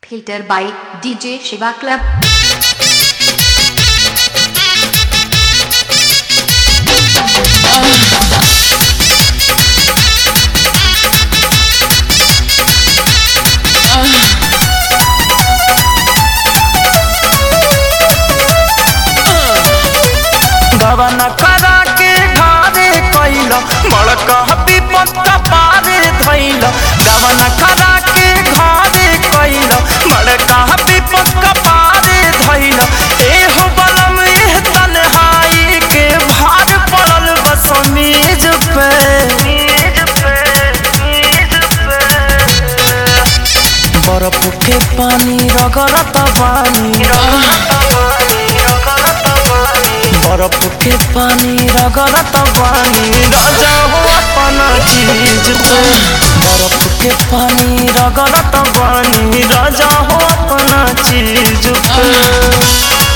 Filter by DJ Shiva Club. गवन करा के घारे कैल बड़का विपत पारे धैल गवन करा के घारे कैल बड़का विपत पारे धैल एहो बलम एह तन्हाई के भार पड़ल बस मेज पे बर्फ के पानी रगड़त पानी बर्फ के पानी रगड़त पानी राजा हो अपना चीज पे बर्फ के पानी रगड़त पानी राजा हो अपना चीज पे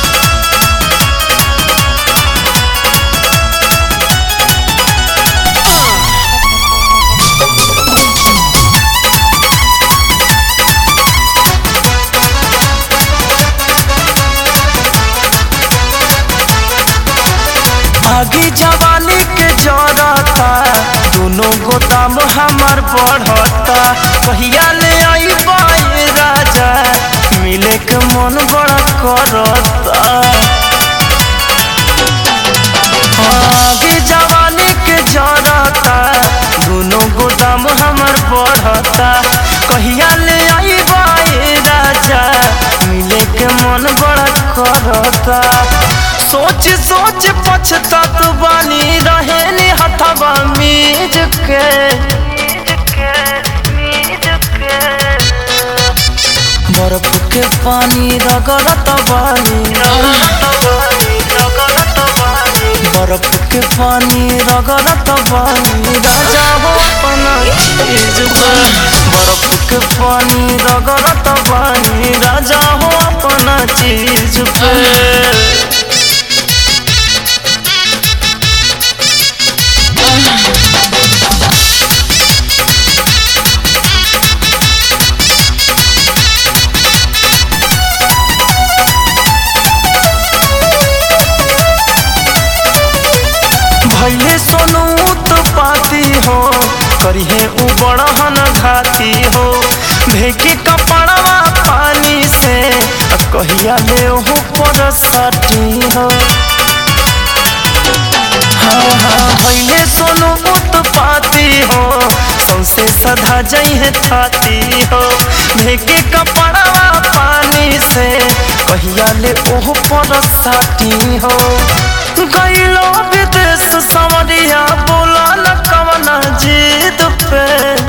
आगी जवानी के जरता दोनों गोदाम हमार बढ़ता कहिया ले आई बाई राजा मिले के मन बड़ा करता आगे जवानी के जरता दोनों गोदाम हमार बढ़ता कहिया ले आई बाई राजा मिले के मन बड़ा करता सोच सोच पछतात बानी रहे नी हथवा मीज के बर्फ के पानी रगड़त बानी बर्फ के पानी रगड़त बानी राजा हो अपना चीज पे बर्फ के पानी रगड़त बानी राजा हो अपना चीज पे भैले सोनू तो पाती हो करिहे उ बड़हन घाती हो भेके कपड़वा पानी से आ कहिया ले हो पर सटी हो हाँ हाँ भैले सोनू उत्पाती हो सौसे सधा जइहे थाती हो भेके कपड़वा पानी से कहिया ले ओह पर साटी हो गईलो विदेश समरिया बोला न कवना जीत पे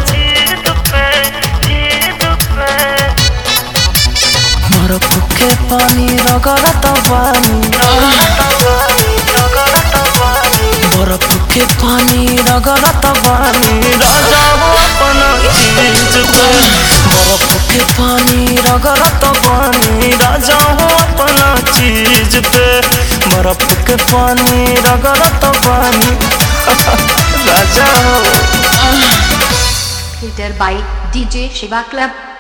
बर्फ के पानी रगड़त पानी बर्फ के पानी रगड़त पानी राजा हो अपना चीज पे बर्फ के पानी रगड़त पानी राजा हो अपना चीज पे बर्फ के पानी रगड़त पानी राजा हो Filter by DJ Shiva Club.